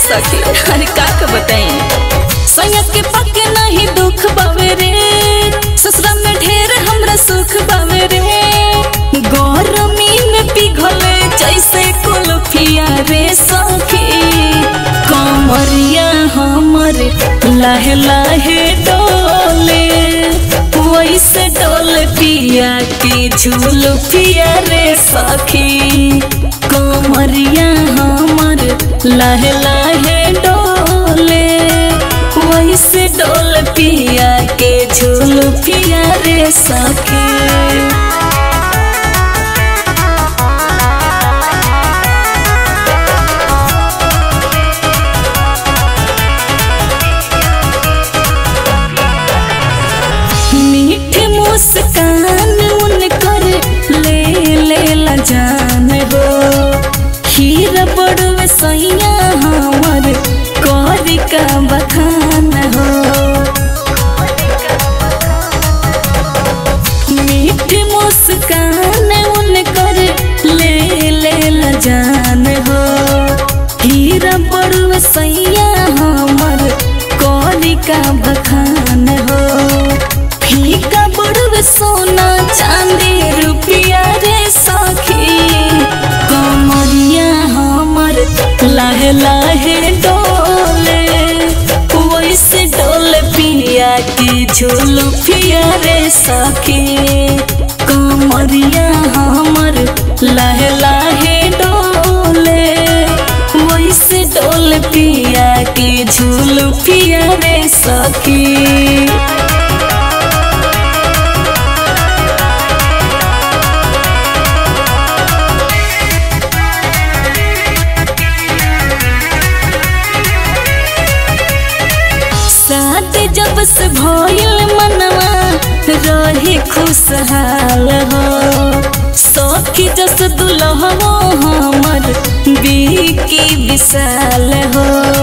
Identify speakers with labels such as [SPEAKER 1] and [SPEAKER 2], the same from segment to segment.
[SPEAKER 1] सखी अरे का का बताई सैया के पके नहीं दुख बावे रे ससुरा में ढेर हमरा सुख बावे रे गरमी में पिघले जैसे कुल्फिया रे सखी कमरिया हमर लाहे लाहे डोले वैसे डोल पिया के झूल पिया रे सखी कमरिया हमर लाहे लाहे डोले वैसे डोल पिया के झूल पिया रे सखी मीठ मुस्कान उनकर ले ले ला जान हो खीर बड़वे सैया हमर कौरी का बखान हो मीठ मुस्कान उनकर ले ले ला जान हो खीर बड़वे सैया हमर कौरी का बखान हो फीका बड़वे सोना चांदी रुपिया रे सखी कमरिया हमर लाहे लाहे डोले वैसे डोले पिया की झूल पिया रे सखी कमरिया हमर लाहे लाहे डोले वैसे डोल पिया के झूल पिया रे सखी शादी जब से भइल मनवा रहे खुशहाल हो सखी जस दुल्हवा हमर बीकी विशाल हो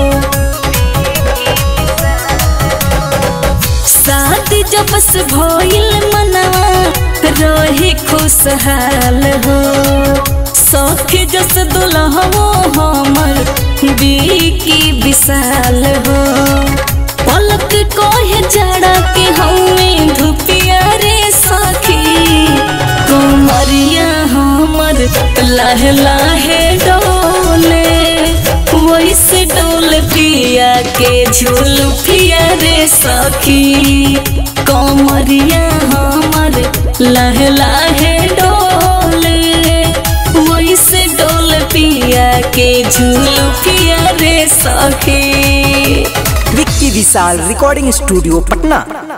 [SPEAKER 1] शादी जब से भइल मनवा रहे खुशहाल हो सखी जस दुल्हवा हमर बीकी विशाल हो पलक कोहे जड़ा के हमें धुपिया रे सखी कमरिया हमर लाहे लाहे डोले वैसे डोल पिया के झूल पिया रे सखी कमरिया हमर लाहे लाहे डोले वैसे डोल पिया के झूल पिया रे सखी
[SPEAKER 2] विक्की विशाल रिकॉर्डिंग स्टूडियो पटना